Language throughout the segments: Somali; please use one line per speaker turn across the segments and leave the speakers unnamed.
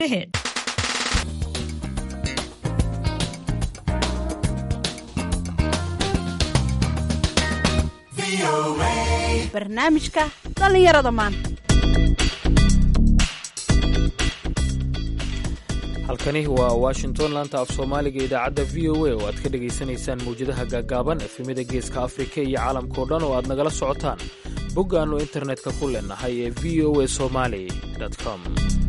ahead. barnaamijka dhallinyarada maanta
halkani waa washington laanta af soomaaliga idaacadda v o a oo aad ka dhagaysanaysaan mawjadaha gaagaaban efemyada geeska afrika iyo caalamkao dhan oo aad nagala socotaan bog aannu internetka ku leenahay ee v o a somali com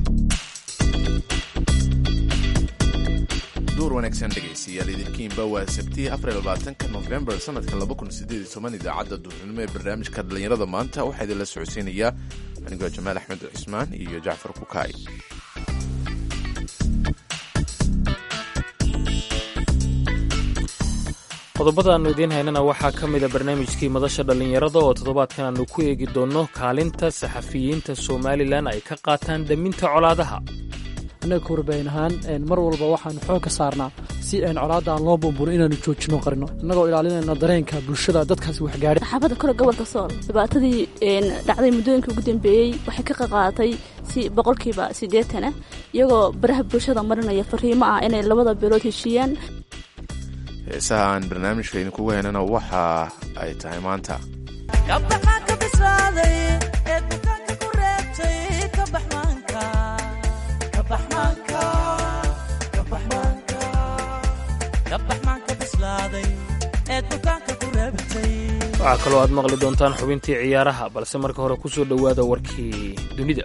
duur wanaagsan dhegaystayaal idinkiinba waa sabtii afarlabaatanka nofembar sanadka labakunsideeditoban idaacadda duurnimo ee barnaamijka dhallinyarada maanta waxaa idinla socodsiinayaa anigoo jamaal axmed cismaan iyo jacfar kukaay
qodobada aannu idiin haynana waxaa ka mida barnaamijkii madasha dhallinyarada oo toddobaadkan aannu ku eegi doonno kaalinta saxafiyiinta somalilan ay ka qaataan daminta colaadaha
annaga korbayn ahaan mar walba waxaanu xoog ka saarnaa si aan colaadda aan loo buunburin inaanu joojino qarino innagoo ilaalinayna dareenka bulshada dadkaasi waxgaadhay
saxaafadda kore gobolka sool dhibaatadii dhacday muddooyinka ugu dambeeyey waxay ka qaqaadatay si boqolkiiba siddeetan ah iyagoo baraha bulshada marinaya fariimo ah inay labada beelood heshiiyaan
heesaha aan barnaamijka idinkugu haynana waxa ay tahay maanta
waxaa kaloo aad maqli doontaan xubintii ciyaaraha balse marka hore ku soo dhowaada warkii dunida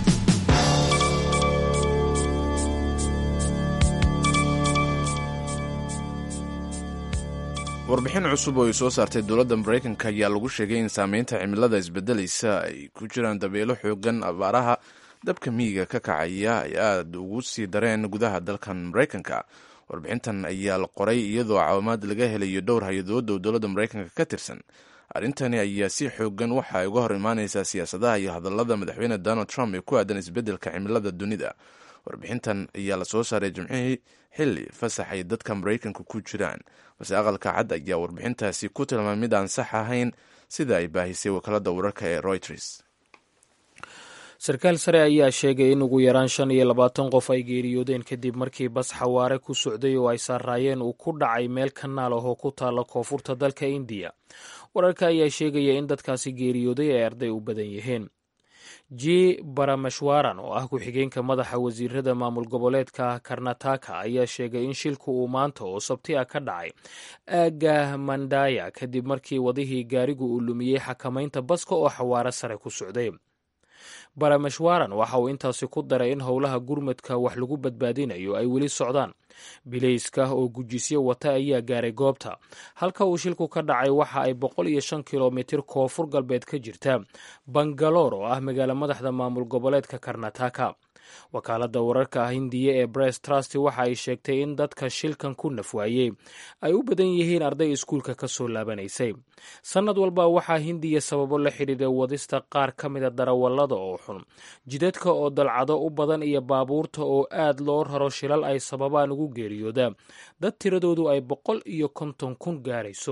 warbixin cusub oo ay soo saartay dowladda maraykanka ayaa lagu sheegay in saameynta cimilada isbedelaysa ay ku jiraan dabeelo xoogan abaaraha dabka miyiga ka kacaya ay aada ugu sii dareen gudaha dalkan maraykanka warbixintan ayaa la qoray iyadoo caawimaad laga helayo dhowr hay-adood oo dowladda maraykanka ka tirsan arrintani ayaa si xoogan waxa ay uga hor imaaneysaa siyaasadaha iyo hadallada madaxweyne donald trump ee ku aadan isbeddelka cimilada dunida warbixintan ayaa la soo saaray jimcihii xilli fasax ay dadka maraykanka ku jiraan balse aqalka cad ayaa warbixintaasi ku tilmaamay mid aan sax ahayn sida ay baahisay wakaalada wararka ee reuters
sarkaal sare ayaa sheegay in ugu yaraan shan iyo labaatan qof ay geeriyoodeen kadib markii bas xawaare ku socday oo ay saaraayeen uu ku dhacay meel kanaal ah oo ku taalla koonfurta dalka indiya wararka ayaa sheegaya in dadkaasi geeriyooday ay arday u badan yihiin j barameshwaran oo ah ku-xigeenka madaxa wasiirada maamul goboleedka karnataka ayaa sheegay in shilku uu maanta oo sabti ah ka dhacay aaga mandaya kadib markii wadihii gaarigu uu lumiyey xakamaynta baska oo xawaare sare ku socday barameshwaran waxa uu intaasi ku daray in howlaha gurmadka wax lagu badbaadinayo ay weli socdaan bilayska oo gujisyo wata ayaa gaaray goobta halka uu shilku ka dhacay waxa ay boqol iyo shan kilomitir koonfur galbeed ka jirta bangaloor oo ah magaalo madaxda maamul goboleedka karnataka wakaaladda wararka hindiya ee bress trust waxa ay sheegtay in dadka shilkan ku nafwaayey ay u badan yihiin arday iskuulka ka soo laabanaysay sannad walba waxaa hindiya sababo la xidhiidha wadista qaar ka mida darawallada oo xun jidadka oo dalcado u badan iyo baabuurta oo aad loo raro shilal ay sababaan ugu geeriyooda dad tiradoodu ay boqol iyo konton kun gaarayso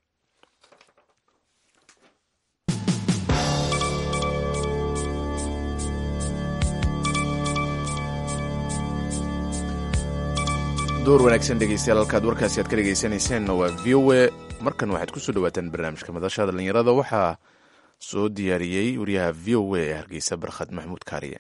door wanaagsan dhegeystayaal halkaad warkaasi aad ka dhegeysanayseena waa v o a markan waxaad kusoo dhawaataan barnaamijka madasha dhallinyarada waxaa soo diyaariyey wariyaha v o a ee hargeysa barkhad maxamuud kaariye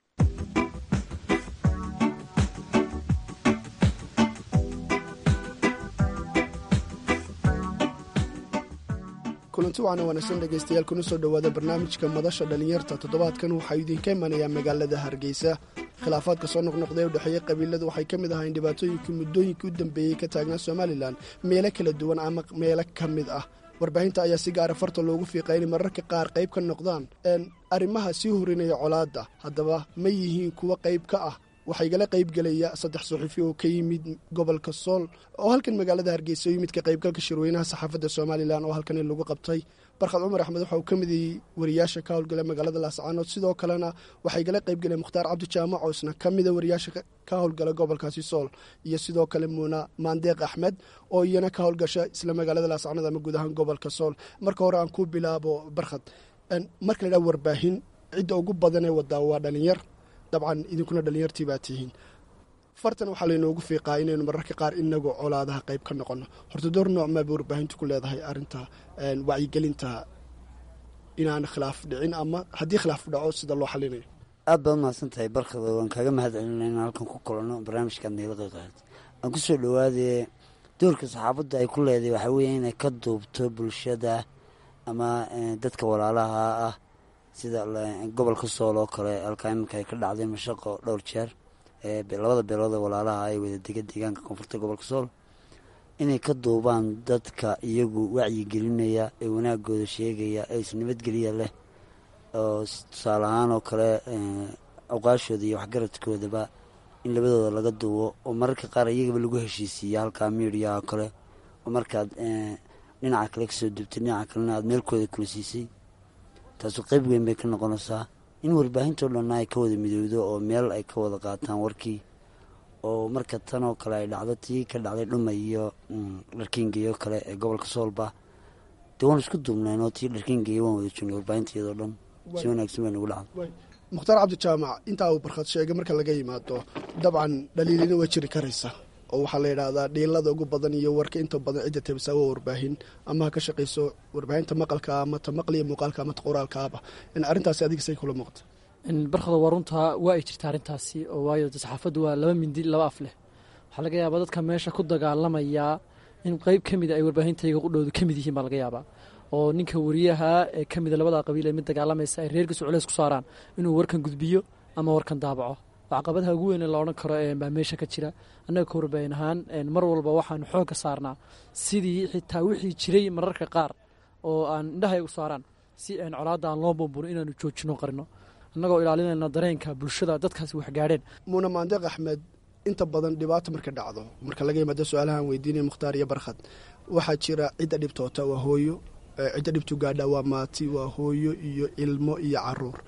kulanti waana wanaagsan dhegaystayaal kuna soo dhowaada barnaamijka madasha dhallinyarta toddobaadkan waxaa idinka imanayaa magaalada hargeysa khilaafaadka soo noqnoqday ee u dhexeeya qabiilada waxay ka mid ahayn dhibaatooyinkii muddooyinkii u dambeeyey ka taagnaa somalilan meelo kala duwan ama meelo ka mid ah warbaahinta ayaa si gaara farta loogu fiiqay inay mararka qaar qayb ka noqdaan arrimaha sii horinaya colaadda haddaba ma yihiin kuwa qayb ka ah waxaa igala qaybgelaya saddex suxufi oo ka yimid gobolka sool oo halkan magaalada hargeysa u yimid ka qaybgalka shirweynaha saxaafadda somalilan oo halkani lagu qabtay barkhad cumar axmed waxa uu ka mid yay wariyaasha ka howlgala magaalada laascaanood sidoo kalena waxaa igala qaybgelaya mukhtaar cabdi jaamac oo isna ka mida wariyaasha ka howlgala gobolkaasi sool iyo sidoo kale muuna maandeeq axmed oo iyana ka howlgasha isla magaalada laascaanood ama guud ahaan gobolka sool marka hore aan ku bilaabo barkhad marka la dhaa warbaahin cidda ugu badanee wadaa waa dhalinyar dabcan idinkuna dhallinyartii baa tihiin fartan waxaa laynoogu fiiqaa inaynu mararka qaar inagu colaadaha qayb ka noqono horta door nooc maaba warbaahintu ku leedahay arrinta wacyigelinta inaan khilaaf dhicin ama haddii khilaaf dhaco sida loo xalinayo
aad baad mahadsan tahay barkado waan kaaga mahad celina inaan halkan ku kulanno barnaamijkaad nagala qayqaad aan ku soo dhowaadee doorka saxaafadda ay ku leedahay waxaa weeye inay ka duubto bulshada ama dadka walaalaha ah sida gobolka sool oo kale halkaa iminka ay ka dhacday mashaqo dhowr jeer labada beelooda walaalaha ay wada dega deegaanka koonfurta gobolka sool inay ka duubaan dadka iyagu wacyigelinaya ee wanaagooda sheegaya ee isnabadgeliya leh oo tusaale ahaan oo kale awqaashooda iyo waxgaradkoodaba in labadooda laga duubo oo mararka qaar iyagaba lagu heshiisiiya halkaa miidiya oo kale oo markaad dhinaca kale kasoo dubtay dhinaca kalena aad meelkooda kula siisay taasu qeyb weyn bay ka noqonaysaa in warbaahintao dhanna ay ka wada midowdo oo meel ay ka wada qaataan warkii oo marka tan oo kale ay dhacdo tii ka dhacday dhuma iyo dharkiingeyo kale ee gobolka soolba dee waan isku duubnayn oo tii dharkiingeyo waan wada joognay warbaahinteedao dhan si wanaagsan bay nagu dhacday
mukhtaar cabdijaamac intaa uu barkhad sheegay marka laga yimaado dabcan dhaliilina waa jiri karaysa oo waxaa la yidhaahdaa dhiilada ugu badan iyo warka inta badan cidda tabisaa waa warbaahin ama ha ka shaqayso warbaahinta maqalka ama ta maqliya muuqaalka ama ta qoraalkaaba in arrintaasi adiga say kula muuqata
barkhada waa runtaa waa ay jirta arrintaasi oo waayo saxaafaddu waa laba mindi laba af leh waxaa laga yaabaa dadka meesha ku dagaalamayaa in qeyb ka mida ay warbaahintayga qudhoodu ka mid yihiin baa laga yaabaa oo ninka wariyaha ee ka mida labada qabiil ee mid dagaalamaysa ay reerkiisu culeys ku saaraan inuu warkan gudbiyo ama warkan daabaco caqabadaha ugu weyn ee la odhan karo baa meesha ka jira annaga ka warbaahin ahaan mar walba waxaanu xoogga saarnaa sidii xitaa wixii jiray mararka qaar oo aan indhahay u saaraan si aan colaadda aan loo bumbuno inaanu joojino qarino annagoo ilaalinayna dareenka bulshada dadkaasi waxgaadheen
muuna maandeeq axmed inta badan dhibaata marka dhacdo marka laga yimaado su-aalahaan weydiinaya mukhtaar iyo barkhad waxaa jira cidda dhibtoota waa hooyo cidda dhibtu gaadha waa maati waa hooyo iyo ilmo iyo caruur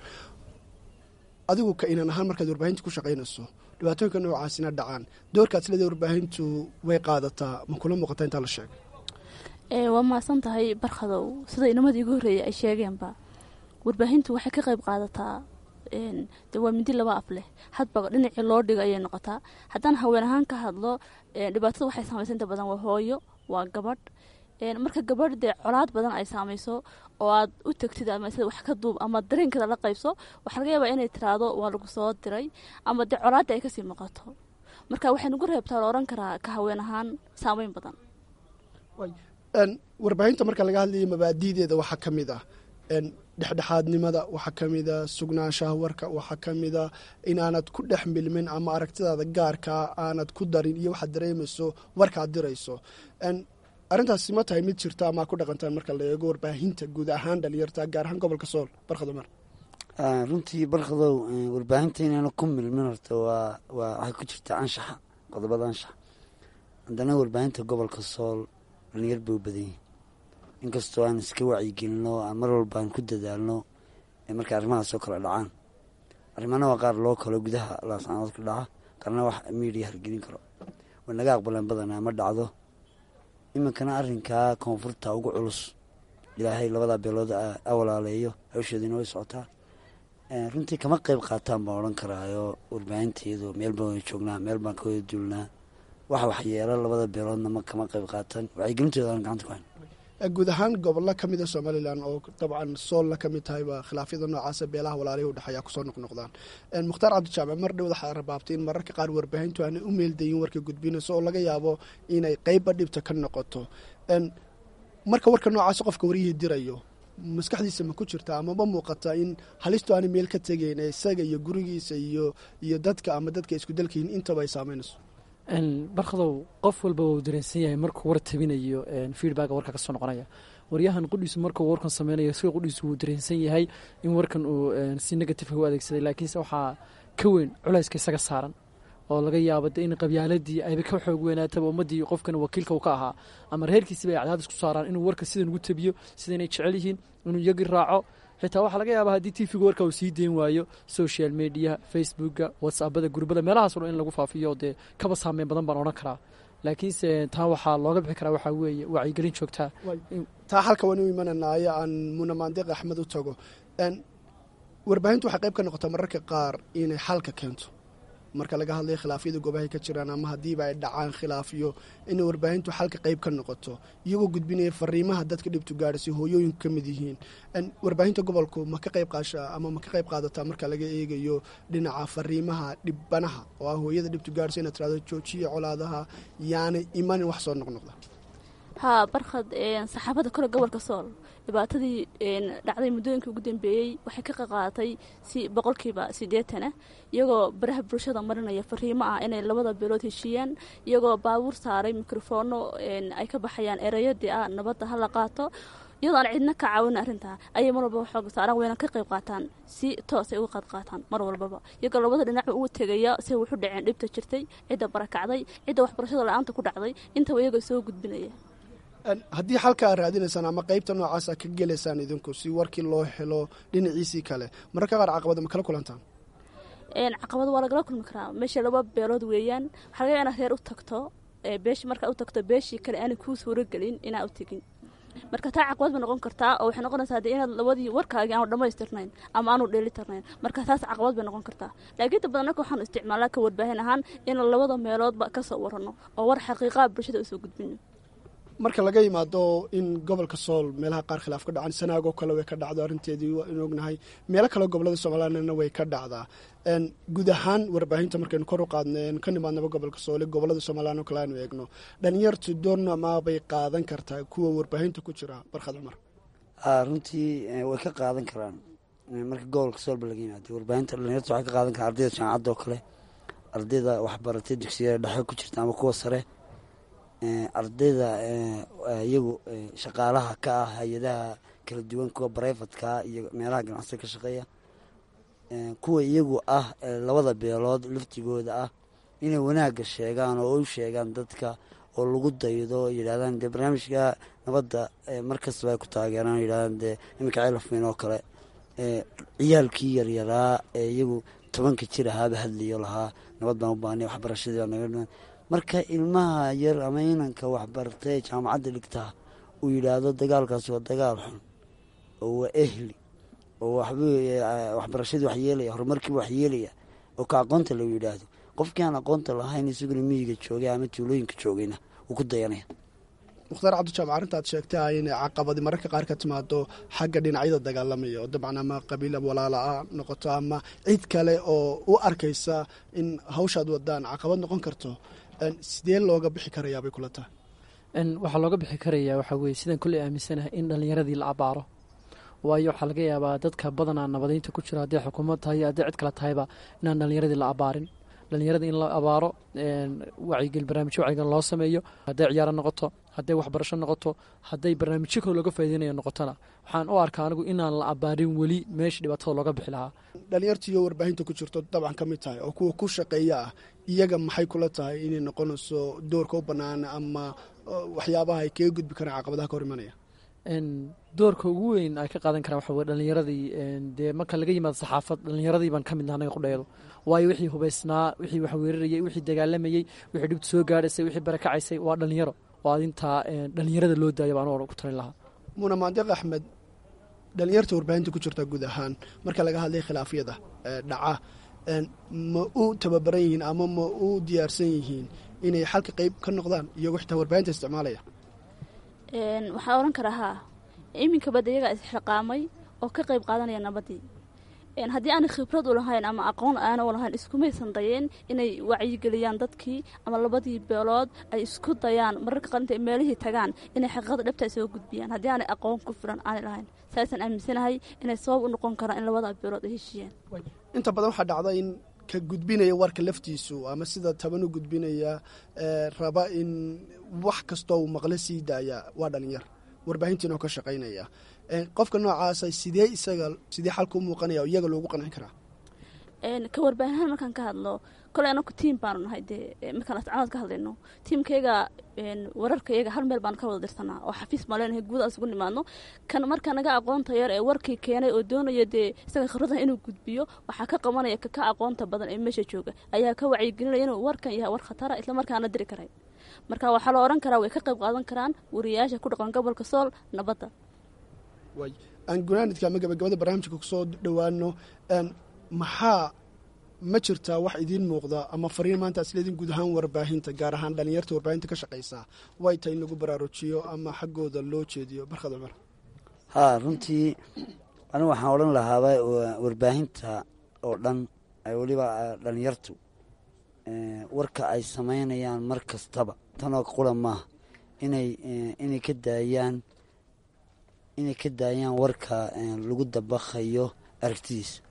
adigu ka inan ahaan markaad warbaahinta ku shaqaynayso dhibaatooyinka noocaasina dhacaan doorkaad sileda warbaahintu way qaadataa ma kula muuqataa intaa la sheegay
waa mahadsan tahay barkhadow sida inamadii igu horreeyay ay sheegeenba warbaahintu waxay ka qayb qaadataa de waa mindi laba af leh hadba dhinacii loo dhigo ayay noqotaa haddaan haween ahaan ka hadlo dhibaatada waxay saamaysa inta badan waa hooyo waa gabadh marka gabadh dee colaad badan ay saamayso oo aad u tegtid ama sida wax ka duub ama dareenkeeda la qaybso waxaa laga yaabaa inay tiraahdo waa lagu soo diray ama dee colaadda ay kasii muuqato marka waxay nagu reebtaa la odhan karaa ka haween ahaan saameyn badan
warbaahinta marka laga hadlayo mabaadi'deeda waxaa ka mid ah dhexdhexaadnimada waxaa ka mida sugnaanshaha warka waxaa ka mida inaanad ku dhex milmin ama aragtidaada gaarkaa aanad ku darin iyo waxaad dareemayso warkaad dirayso arrintaasi ma tahay mid jirta ama ku dhaqantaan marka la eego warbaahinta guud ahaan dhalinyarta gaar ahaan gobolka sool barkhado mar
runtii barkhadow warbaahinta inayna ku milmin horta waa waa waxay ku jirta anshaxa qodobada anshaxa haddana warbaahinta gobolka sool dhalinyar bay u badan yihin inkastoo aan iska wacyigelinno aan mar walba aan ku dadaalno markay arrimahaas oo kale dhacaan arrimana waa qaar loo kalo gudaha laascanood ka dhaca qaarna wax miidiya hargelin karo way naga aqbaleen badanaa ma dhacdo iminkana arrinkaa koonfurta ugu culus ilaahay labadaa beelood a walaaleeyo hawsheediina way socotaa runtii kama qeyb qaataan baan odhan karaayo warbaahinteedu meel baan wada joognaa meel baan ka wada duulnaa wax waxyeelo labada beeloodna ma kama qeyb qaataan wacyigelintooda aan gacanta ku hayn
guud ahaan gobollo ka mida somalilan oo dabcan soolla ka mid tahayba khilaafyada noocaasa beelaha walaalihi udhexeeya kusoo noqnoqdaan mukhtaar cabdijaamac mar dhow waxaa rabaabtay in mararka qaar warbaahintu aanay u meeldayin warka gudbinayso oo laga yaabo inay qeybba dhibta ka noqoto marka warka noocaas qofka waryihii dirayo maskaxdiisa ma ku jirta ama ma muuqata in halistu aanay meel ka tegeyn isaga iyo gurigiisa iyo iyo dadka ama dadka isku dalkayihin intaba ay saameynayso
barkhadow qof walba wuu dareensan yahay markuu war tabinayo feedbacka warka kasoo noqonaya waryahan qudhiisu markuu warkan sameynayo isaga qudhiisu wuu dareensan yahay in warkan uu si negatifeka u adeegsaday laakiinse waxaa ka weyn culayska isaga saaran oo laga yaabo de in qabyaaladii ayba ka xoog weynaataba ummaddii qofkan wakiilka uu ka ahaa ama reerkiisiba ay cadaadis ku saaraan inuu warka sidan ugu tabiyo sidaynay jecel yihiin inuu iyagii raaco xitaa waxaa laga yaaba haddii tv-ga warka uu sii deyn waayo social mediaha facebooka whatsappada gurbada meelahaaso dhan in lagu faafiyo dee kaba saameyn badan baan odhan karaa laakiinse taa waxaa looga bixi karaa waxaa weeye wacyigelin joogtaa
taa halka waan u imananaayo aan muna maandiq axmed u tago warbaahintu waxay qayb ka noqotaa mararka qaar inay xalka keento marka laga hadlayo khilaafyada goobahay ka jiraan ama haddiiba ay dhacaan khilaafyo inay warbaahintu xalka qayb ka noqoto iyagoo gudbinaya fariimaha dadka dhibtu gaadhasay hooyooyinku ka mid yihiin warbaahinta gobolku ma ka qayb qaashaa ama ma ka qayb qaadataa marka laga eegayo dhinaca fariimaha dhibbanaha oo ah hooyada dhibtu gaadhasay inaad tirahdo joojiya colaadaha yaanay imanin wax soo noqnoqda
haa barkhad saxaafadda kole gobolka sool dhibaatadii dhacday muddooyinkii ugu dambeeyey waxay ka qaqaadatay si boqolkiiba siddeetana iyagoo baraha bulshada marinaya fariimo ah inay labada beelood heshiiyaan iyagoo baabuur saaray mikrofoono ay ka baxayaan ereyadii ah nabadda hala qaato iyadoo aan cidna ka caawin arrintaa ayay mar walbaba xoog saaraan wayna ka qayb qaataan si toos ay uga qaad qaataan mar walbaba iyagoo labada dhinac ugu tegaya say wuxu dhaceen dhibta jirtay cidda barakacday cidda waxbarashada la-aanta ku dhacday intaba iyagoo soo gudbinaya
haddii xalka aad raadinaysaan ama qaybta noocaasa ka gelaysaan idinku si warkii loo helo dhinaciisii kale mararka qaar caqabada ma kala kulantaan
caqabada waa lagala kulmi karaa meesha laba beelood weeyaan waxaa laga inaad reer u tagto beeshi markaa u tagto beeshii kale aanay kuu suuragelin inaa u tegin marka taa caqabad bay noqon kartaa oo waxay noqonaysaa dee inaad labadii warkaagii aanu dhammaystirnayn ama aanu dheelitirnayn marka taas caqabad bay noqon kartaa laakiin inta badan anaka waxaanu isticmaalnaa ka warbaahin ahaan in labada meeloodba ka soo warano oo war xaqiiqaa bulshada usoo gudbino
marka laga yimaado in gobolka sool meelaha qaar khilaaf ka dhacan sanaagoo kale way ka dhacdo arrinteedii in ognahay meelo kale gobolada somalilandna way ka dhacdaa guud ahaan warbaahinta markaynu kor u qaadna ka nimaadnaba gobolka soole gobolada somaliland oo kale aanu eegno dhalinyartu doorno amaabay qaadan kartaa kuwa warbaahinta ku jira barkhad cumar
runtii way ka qaadan karaan marka gobolka soolba laga yimaado warbaahinta dhalinyarta waxay ka qaadan karaan ardayda jaamacadda oo kale ardayda waxbaratay dugsiyada dhexe ku jirta ama kuwa sare ardayda iyagu shaqaalaha ka ah hay-adaha kala duwan kuwa bareyfatka iyo meelaha ganacsiga ka shaqeeya kuwa iyagu ah labada beelood laftigooda ah inay wanaagga sheegaan oo u sheegaan dadka oo lagu daydo yidhahdaan dee barnaamijka nabadda markastaba ay ku taageeraan yidhahdaan dee iminka celafmeyn oo kale ciyaalkii yaryaraa ee iyagu tobanka jir ahaaba hadlayo lahaa nabad baan u baanay waxbarashadii baa naga dhiman marka ilmaha yar ama inanka waxbartay jaamacadda dhigtaa uu yidhaahdo dagaalkaasi waa dagaal xun oo waa ehli oo waxbarashadii wax yeelaya horumarkiiba wax yeelaya oo ka aqoonta lagu yidhaahdo qofkii aan aqoonta lahayn isaguna miyiga joogay ama tuulooyinka joogayna wuu ku dayanaya
mukhtaar cabdijaamac arrintaad sheegtay ah inay caqabadi mararka qaar ka timaado xagga dhinacyada dagaalamaya oo dabcan ama qabiil walaala ah noqoto ama cid kale oo u arkaysa in hawshaad wadaan caqabad noqon karto sidee looga bixi karayaa bay kula tahay
waxaa looga bixi karayaa waxaa weye sidaan kolley aaminsanahay in dhallinyaradii la abaaro waayo waxaa laga yaabaa dadka badanaa nabadaynta ku jira hadday xukuumad tahay hadday cid kale tahayba inaan dhallinyaradii la abaarin dhallinyarada in la abaaro wacyigel barnaamijyo wacyigan loo sameeyo hadday ciyaaro noqoto hadday waxbarasho noqoto hadday barnaamijyo kale looga faa'ideynaya noqotona waxaan u arkaa anigu inaan la abaarin weli meesha dhibaatada looga bixi lahaa
dhalinyarta iyo warbaahinta ku jirto dabcan ka mid tahay oo kuwa ku shaqeeya ah iyaga maxay kula tahay inay noqonayso doorka u bannaan ama waxyaabaha ay kaga gudbi karaan caqabadaha ka hor imanaya
doorka ugu weyn ay ka qaadan karaan waxa weye dhallinyaradii dee marka laga yimaado saxaafad dhallinyaradii baan ka midna anaga qudheedo waayo wixii hubaysnaa wixii wax weerarayay wixii dagaalamayey wixii dhibta soo gaadhaysay wixii barakacaysay waa dhallinyaro oo adintaa dhallinyarada loo daayo baan u ku talin lahaa
muuna maandiq axmed dhalinyarta warbaahinta ku jirta guud ahaan marka laga hadlay khilaafyada dhaca ma u tababaran yihiin ama ma u diyaarsan yihiin inay xalka qeyb ka noqdaan iyagoo xitaa warbaahinta isticmaalaya
waxaa oran karaa haa iminka bada iyagaa isxiqaamay oo ka qayb qaadanaya nabadii haddii aanay khibrad u lahayn ama aqoon aana u lahayn iskumaysan dayeen inay wacyigeliyaan dadkii ama labadii beelood ay isku dayaan mararka qaar intay meelihii tagaan inay xaqiiqada dhabta soo gudbiyaan haddii aanay aqoon ku filan aanay lahayn saasaan aaminsanahay inay sabab u noqon karaan in labada beelood ay heshiiyaan
inta badan waxaa dhacda in ka gudbinaya warka laftiisu ama sida taban u gudbinaya raba in wax kastoo uu maqlo sii daaya waa dhalinyar warbaahintiina oo ka shaqaynaya qofka noocaasa sidee isaga sidee xalka u muuqanaya iyaga loogu qancin karaa
ka warbaahinhaan markaan ka hadlo koley anaku tiam baanu nahay dee markaan ascanood ka hadlayno tiamkayga wararkayaga hal meel baanu ka wada dirsanaa oo xafiis maa leenahay guud aan isugu nimaadno kan marka naga aqoonta yar ee warkii keenay oo doonaya dee isaga khibradaha inuu gudbiyo waxaa ka qabanaya kaka aqoonta badan ee meesha jooga ayaa ka wacyigelinaya inuu warkan yahay war khatara isla markaana diri karay marka waxaa la odhan karaa way ka qayb qaadan karaan wariyayaasha ku dhaqan gobolka sool nabadda
way aan gunaanidka ama gabagabada barnaamijka kusoo dhowaano maxaa ma jirtaa wax idiin muuqda ama fariin maanta isleedin guud ahaan warbaahinta gaar ahaan dhalinyarta warbaahinta ka shaqaysaa way tahay in lagu baraarujiyo ama xaggooda loo jeediyo barkad cumar
haa runtii anigu waxaan odhan lahaaba warbaahinta oo dhan weliba dhalinyartu warka ay samaynayaan mar kastaba tanoo qura maaha inay inay ka daayaan inay ka daayaan warka lagu dabaqayo aragtidiisa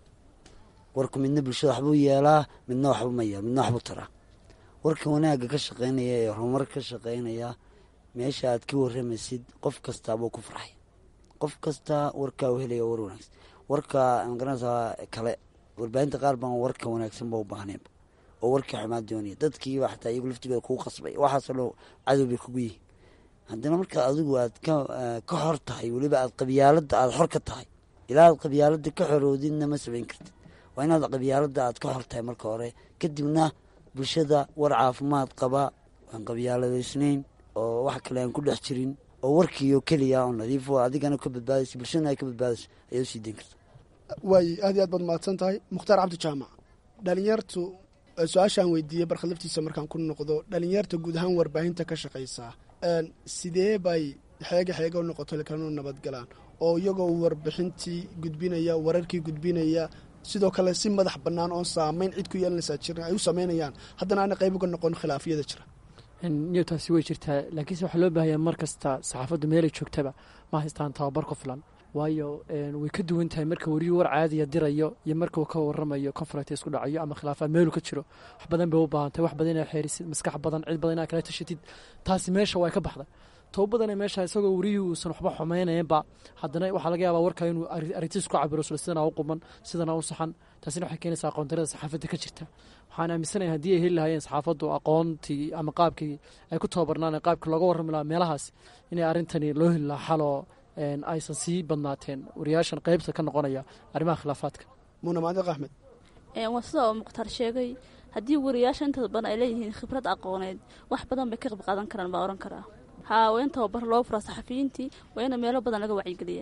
warku midna bulshada waxbuu yeelaa midna waxba ma yeel midna waxbuu taraa warka wanaagga ka shaqaynaya ee horumar ka shaqaynaya meesha aad ka waramaysid qof kastaabuu ku farxay qof kastaa warkaa u helaya war wanaagsan warka magaranaysaa kale warbaahinta qaar baan warka wanaagsan ba u baahneenba oo warkii xumaa doonaya dadkiiba xataa iyagu laftigooda kugu qasbay waxaasoo dhan cadow bay kugu yihiin haddana markaa adigu aad ka ka xor tahay weliba aad qabyaaladda aada xor ka tahay ilaa aad qabyaaladda ka xoroodidna ma samayn kartid waa inaad qabyaaladda aad ka xor tahay marka hore kadibna bulshada war caafimaad qaba aan qabyaaladaysnayn oo wax kale aan ku dhex jirin oo warkiioo keliya oo nadiif oo adigana ka badbaadaysa bulshadana ay ka badbaadayso ayaad usii dayn karta
waay aad iyo aad baad mahadsan tahay mukhtaar cabdi jaamac dhalinyartu su-aashaan weydiiyey barkhad laftiisa markaan ku noqdo dhalinyarta guud ahaan warbaahinta ka shaqaysaa sidee bay xeega xeega u noqoto lekanu nabadgalaan oo iyagoo warbixintii gudbinaya wararkii gudbinaya sidoo kale si madax bannaan oon saamayn cid ku yeelanaysaa jirin ay u samaynayaan haddana aana qayb uga noqon khilaafiyada jira
niyo taasi way jirtaa laakiinse waxaa loo baahayaa mar kasta saxaafaddu meelay joogtaba ma haystaan tababar ku filan waayo way ka duwan tahay marka weriyu war caadiya dirayo iyo marka uu ka waramayo conferent isku dhacayo ama khilaafaad meelu ka jiro wax badan bay u baahantahy wax badan inaa xeerisid maskax badan cid badan inaa kala tashatid taasi meesha waa ka baxday toba badane meesha isagoo weriyii uusan waxba xumaynaynba haddana waxaa laga yaabaa warka inuu aragtiis ku cabiro sl sidana u quman sidana u saxan taasina waxay keenaysaa aqoondarada saxaafadda ka jirta waxaan aaminsanaya haddii ay heli lahaayeen saxaafaddu aqoontii ama qaabkii ay ku tababarnaan qaabkii looga warrami lahaa meelahaas inay arrintani loo heli lahaa xaloo aysan sii badnaateen wariyaashan qeybta ka noqonaya arrimaha khilaafaadka
muuna maadiq axmed
waa sida oo mukhtaar sheegay haddii wariyaasha inta badan ay leeyihiin khibrad aqooneed wax badan bay ka qayb qaadan karaan baa ohan karaa haa waa in tababar loo furaa saxafiyiintii waa ina meelo badan laga wacyigeliyaa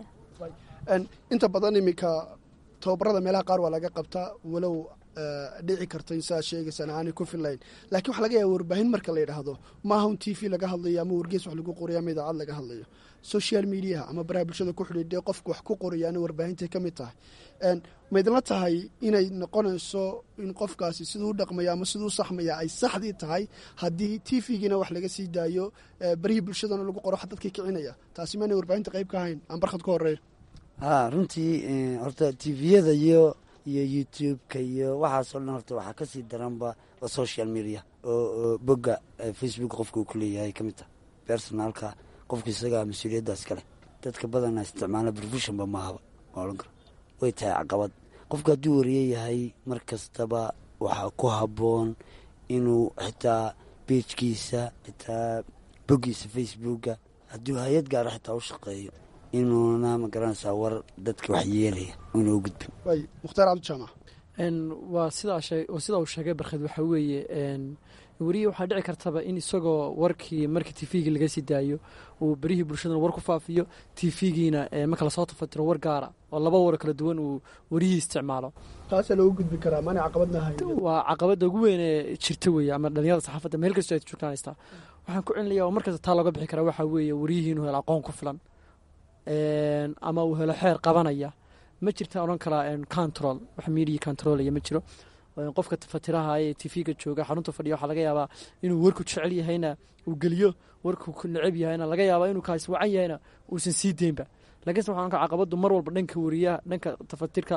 inta badan iminka tababarada meelaha qaar waa laga qabtaa walow dhici karta in siaad sheegaysaan aanay ku filayn laakiin waxa laga yaaba warbaahin marka la yidhaahdo maaha un t v laga hadlayo ama wargees wax lagu qorayo ama idaacad laga hadlayo social mediaha ama baraha bulshada ku xidhiidhe qofka wax ku qorayaana warbaahinta ka mid tahay maydla tahay inay noqonayso in qofkaasi siduu u dhaqmaya ama siduu u saxmaya ay saxdii tahay haddii t v-giina wax laga sii daayo barihii bulshadana lagu qoro wax dadkii kicinaya taasi maanay warbaahinta qayb ka ahayn aan barkhad ka horeeyo
haa runtii horta tviyada iyo iyo youtube-ka iyo waxaasoo dhan horta waxaa kasii daranba oo social media oo bogga facebook qofka uu ku leeyahay ka mid taha personalka qofka isagaa mas-uuliyaddaas kale dadka badana isticmaala professionba maahaba ma odhan karo way tahay caqabad qofka hadduu wariye yahay mar kastaba waxaa ku habboon inuu xitaa beejkiisa xitaa boggiisa facebooka hadduu hay-ad gaara xitaa u shaqeeyo inuuna ma garanaysaa war dadka wax yeelaya una u gudbin
waay mukhtaar cabdijaamac
waa sidaa sidaa uu sheegay barkhed waxaa weeye weriye waxaa dhici kartaba in isagoo warkii markii t v-gii laga sii daayo uu berihii bulshadana war ku faafiyo t v-giina marka lasoo tafatiro war gaara oo laba war kala duwan uu werihii isticmaalo
taasaa loogu gudbi karaa maana caqabadna ahayn
waa caqabadda ugu weyn ee jirta weeye ama dhalinyarada saxaafadda meel kastoo ay joogtaan haystaa waxaan ku celinaya oo markasta taa looga bixi karaa waxaa weeye weriyihii inuu helo aqoon ku filan ama uu helo xeer qabanaya ma jirta odhan karaa control wax media controlaya ma jiro qofka fatiraha ee t v-ga jooga xarunta fadhiya waxaa laga yaabaa inuu warku jecel yahayna uu geliyo warku ku necab yahayna laga yaabaa inuu kaas wacan yahayna uusan sii deynba lakiinse waxaan ka caqabadu mar walba dhanka wariyaha dhanka tafatirka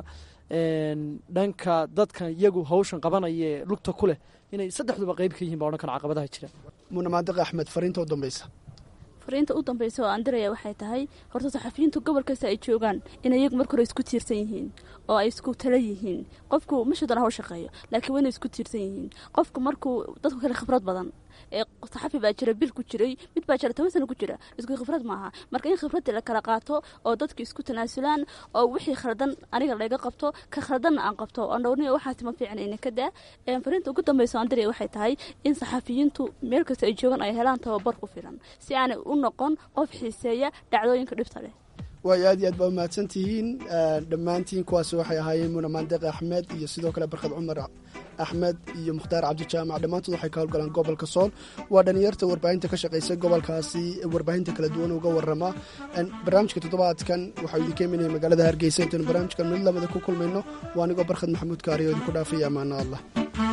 dhanka dadka iyagu hawshan qabanaya ee lugta ku leh inay saddexduba qeyb ka yihin ba odhan kara caqabadaha jira
muuna maadiq axmed fariinta u dambeysa
fariinta u dambeysa oo aan diraya waxay tahay horta saxafiyiintu gobol kasta ay joogaan in iyagu marka hore isku tiirsan yihiin oo ay isku tala yihiin qofku mashadana haw shaqeeyo laakiin waa inay isku tiirsan yihiin qofku markuu dadku kale khibrad badan ee saxafi baa jira bil ku jiray mid baa jira toban sano ku jira isku khibrad maaha marka in khibraddii la kala qaato oo dadku isku tanaasulaan oo wixii khaldan aniga layga qabto ka khaldanna aan qabto oo dhowrniya waxaasi ma fiicna ina ka daa fariinta ugu dambeysa aan diraya waxay tahay in saxafiyiintu meel kasta ay joogaan ay helaan tababar ku filan si aanay u noqon qof xiiseeya dhacdooyinka dhibta leh
waayo aad iyo aad baa umahadsan tihiin dhammaantiin kuwaasi waxay ahaayeen muna maandeeq axmed iyo sidoo kale barkad cumar axmed iyo mukhtaar cabdijaamac dhammaantood waxay ka howlgalaan gobolka sool waa dhalinyarta warbaahinta ka shaqaysa gobolkaasi warbaahinta kala duwan uga warama barnaamijka toddobaadkan waxaa idinka imanaya magaalada hargeysa intaynu barnaamijkan mid lamida ku kulmayno waa anigoo barkhad maxamuud kaari oo idinku dhaafaya amaano allah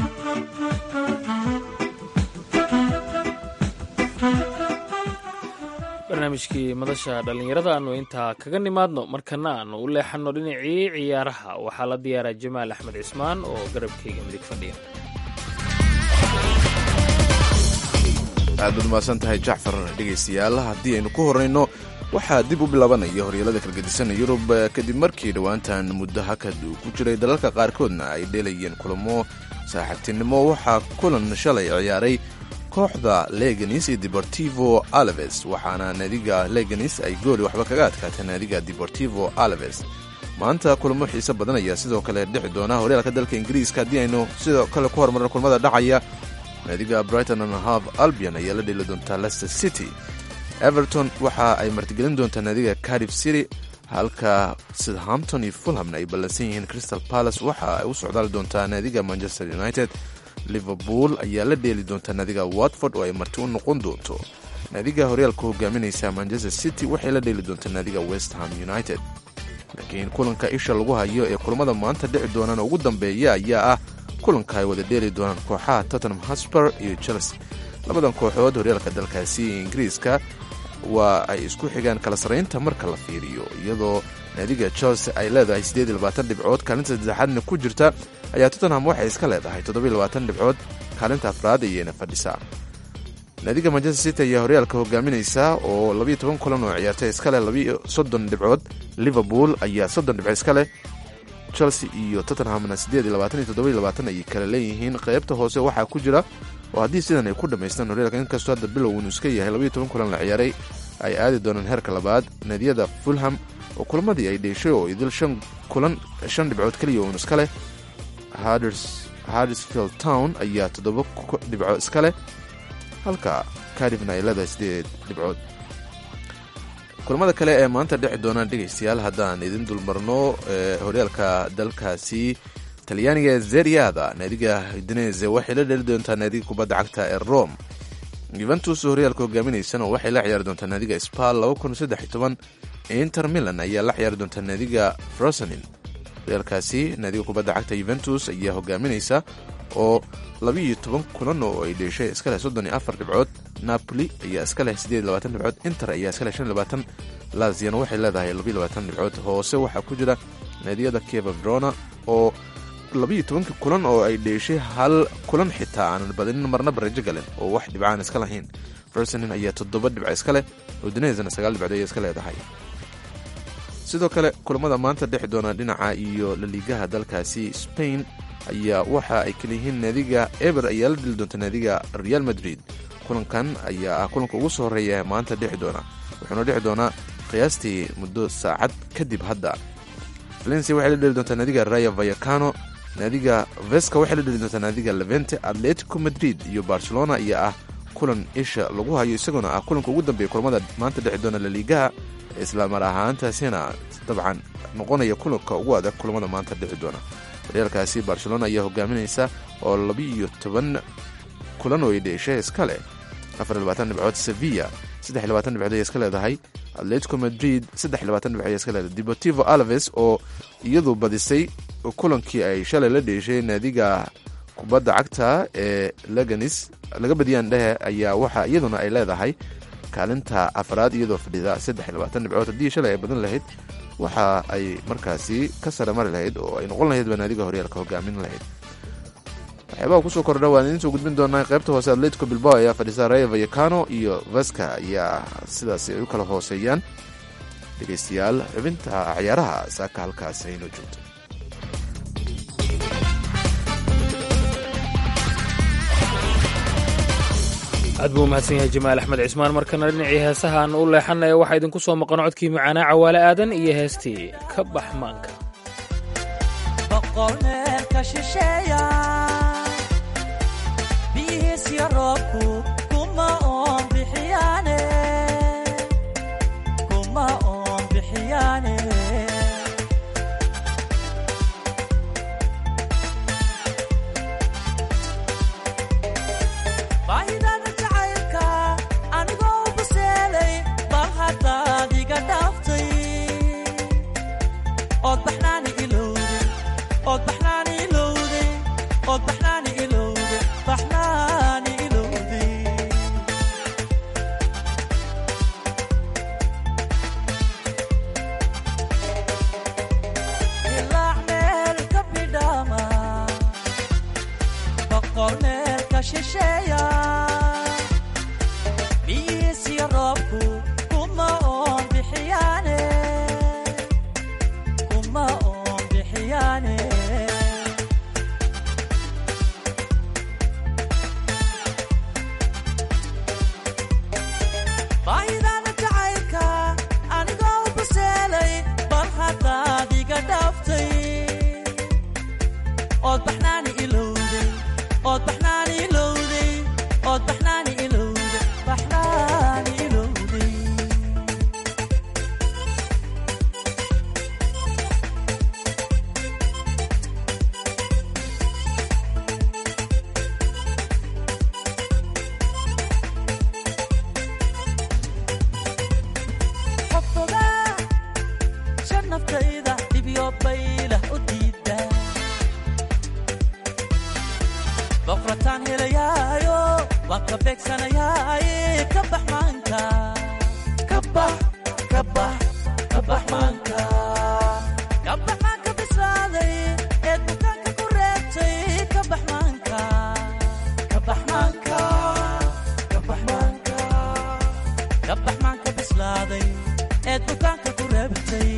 barnaamijkii madasha dhallinyarada aanu intaa kaga nimaadno markana aanu u leexanno dhinacii ciyaaraha waxaa la diyaaraa jamaal axmed cismaan oo garabkayga midig fadhiya
aad baad umahadsan tahay jacfar dhegaystayaal haddii aynu ku horrayno waxaa dib u bilaabanaya horyaalada kalgedisan yurub kadib markii dhowaantan muddo hakad uu ku jiray dalalka qaarkoodna ay dheelayeen kulamo saaxiibtinimo waxaa kulan shalay ciyaaray kooxda leganis iyo deportivo alaves waxaana naadiga leganis ay gooli waxba kaga adkaatay naadiga deportivo alaves maanta kulamo xiise badan ayaa sidoo kale dhixi doona horyaalka dalka ingiriiska haddii aynu sidoo kale ku horumarno kulmada dhacaya naadiga brighton and half albion ayaa la dheeli doontaa leicester city everton waxa ay martigelin doontaa naadiga cardiff city halka southampton iyo fulhamna ay ballansan yihiin crystal palace waxa ay u socdaali doontaa naadiga manchester united liverpool ayaa la dheeli doontaa naadiga watford oo ay marti u noqon doonto naadiga horyaalka hogaaminaysa manchester city waxay la dheeli doontaa naadiga west ham united laakiin kulanka isha lagu hayo ee kulamada maanta dhici doonaan ugu dambeeya ayaa ah kulanka ay wada dheeli doonaan kooxaha tottenham hosper iyo chelsea labadan kooxood horyaalka dalkaasi ingiriiska waa ay isku xigaan kala sarraynta marka la fiiriyo iyadoo naadiga chelsea ay leedahay dhibcood kaalinta saddexaadna ku jirta ayaa tottenham waxay iska leedahay dhibcood kaalinta afraad ayayna fadhisaa naadiga manchester city ayaa horyaalka hogaaminaysa oo kulan oo ciyaartay iskaleh dhibcood liverpool ayaa soddon dhibco iska leh chelsea iyo tottenhamna ayay kala leeyihiin qaybta hoose waxaa ku jira oo haddii sidan ay ku dhammaystaan horyaalka inkastoo hadda bilow inu iska yahay kulan la ciyaaray ay aadi doonaan heerka labaad naadiyada fulham oo kulamadii ay dheeshay oo idil shan kulan shan dhibcood keliya uun iska leh hardersfield town ayaa toddoba dhibco iska leh halka carifna ay leedahay sideed dhibcood kulamada kale ee maanta dhexi doonaan dhegaystayaal haddaan idin dulmarno horyaalka dalkaasi talyaaniga ee zeriada naadiga udinese waxay la dheli doontaa naadiga kubadda cagta ee rome yuventus horyaalka hogaaminaysana waxay la ciyaari doontaa naadiga spal inter milan ayaa la ciyaari doontaa naadiga frosenin horyaalkaasi naadiga kubadda cagta yuventus ayaa hogaaminaysa oo labiiyo toban kulan oo ay dheeshay iska leh soddon iyo afar dhibcood napoli ayaa iska leh siddeed iyo labaatan dhibcood inter ayaa iska leh shan iyo labaatan laziana waxay leedahay labiyo labaatan dhibcood hoose waxaa ku jira naadiyada keva verona oo labiiyo tobankii kulan oo ay dheeshay hal kulan xitaa aanan badinin marna barajo galen oo wax dhibcaan iska lahayn fersonin ayaa toddoba dhibco iska leh udinesna sagaal dhibcood ayay iska leedahay sidoo kale kulamada maanta dhexi doona dhinaca iyo laliigaha dalkaasi spain ayaa waxa ay kala yihiin naadiga eber ayaa la dhili doonta naadiga real madrid kulankan ayaa ah kulanka ugu soo horreeya maanta dhexi doona wuxuuna dhexi doonaa qiyaastii muddo saacad kadib hadda valencia waxay la dheli doontaa naadiga raya vayacano naadiga veska waxay la dheli doontaa naadiga levente atletico madrid iyo barcelona ayaa ah kulan isha lagu hayo isaguna ah kulanka ugu dambeeya kulamada maanta dhexi doona laliigaha islamar ahaantaasina dabcan noqonaya kulanka ugu adag kulamada maanta dhici doona horyaalkaasi barcelona ayaa hogaaminaysa oo labiiyo toban kulan oo ay dheeshay iska leh afar labaatan dhibcood sevilla saddex labaatan dhibcood ayay iska leedahay atletico madrid saddex labaatan dhibcood ayay iska leedahay deportivo alves oo iyadu badisay kulankii ay shalay la dheeshay naadiga kubadda cagta ee leganis laga badiyaan dhehe ayaa waxa iyaduna ay leedahay kaalinta afraad iyadoo fadhida saddex labaatan dhibcood haddii shalay ay badan lahayd waxa ay markaasi ka sare mari lahayd oo ay noqon lahayd banaadiga horyaalka hogaamin lahayd waxyaabaha kusoo kordha waan idiin soo gudbin doonaa qaybta hoose atletico bilbao ayaa fadhisa raya vayacano iyo vaska ayaa sidaas ay u kala hooseeyaan dhegaystayaal xubinta ciyaaraha saaka halkaas aynoo joogto
aad buu umahadsan yahay jamaal axmed cismaan markana dhinacii heesaha aan u leexanaya waxaa idinku soo maqan codkii macaanaa cawaale aadan iyo heestii ka bax maanka
boqolneelka shisheeya biyihiisyo roobku kuma oon bixiyaane kuma oon bixiyaa shisheeya biyihiisiyo roobku kuma oon bixiyaane kuma oon bixiyaane baahidaana jacaylka anigoo u baseelay bal haddaad iga dhaaftay ood baxnaani ilowday ood baxnaani ilowday ood baxnaani ilowday baxnaani ilowday qofogaa shan naftayda dhibyo baylah u diida boqrataan helayaayo waan ka beegsanayaaye ka bax maanka ka bax ka bax ka bax maanka ka bax maanka bislaaday eed bukaanka ku reebtay ka bax maanka ka bax maanka ka bax maanka ka bax maanka bislaaday eed bukaanka ku reebtay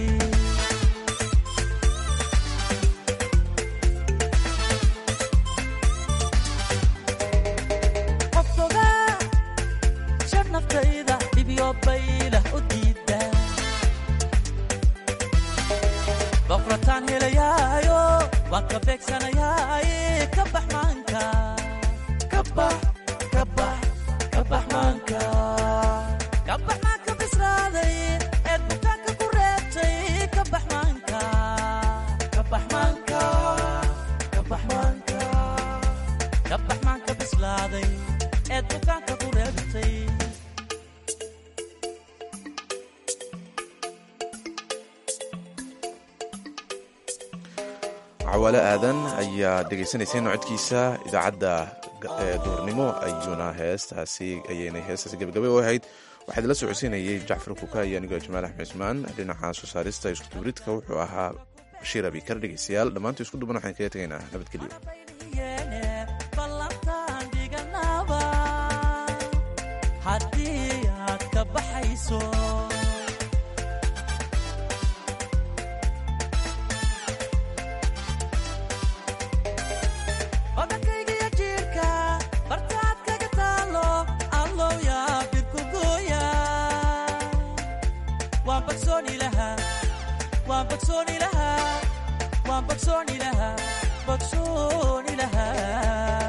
qofogaa shan naftayda dhibyo baylah u diida boqrataan helayaayo waan ka beegsanayaaye ka bax maanka ka bax ka bax ka bax maanka ka bax maanka bislaaday eed bukaanka ku reebtay ka bax maanka ka bax maanka ka bax maanka ka bax maanka bislaaday eed bukaanka ku reebtay
cawaale aadan ayaa dhegaysanayseen codkiisa idaacadda ee duurnimo ayuuna heestaasi ayaynay heestaasi gabagabay u ahayd waxaa idila socodsiinayay jacfar kuka iyo anigoo jamaal axmed cismaan dhinaca soo saarista iskuduburidka wuxuu ahaa bashiir abikar dhegeystayaal dhammaantii isku duban waxaan kaga tegaynaa nabadgelyo
yeene ballantaan dhiganaaba haddii aad ka baxayso odankaygiyo jiirka bartaad kaga taalo allow yaa birku gooya waan bagsooni lahaa waan bagsooni lahaa waan bagsooni lahaa bagsooni lahaa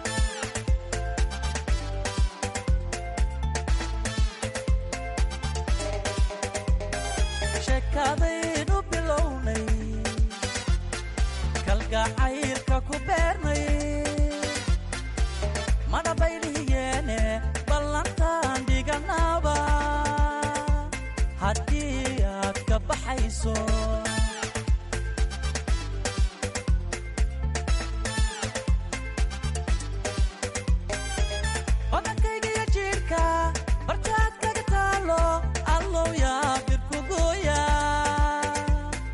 sheekadaynu bilownay kalgacaylka ku beernay mana baylihiyeene ballantaan dhiganaaba haddii aad ka baxayso odankaygiyo jiirka bartaad kaga taalo allow yaa birku gooya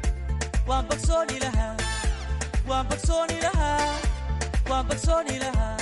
waan bagsooni lahaa waan bagsooni lahaa waan bagsooni lahaa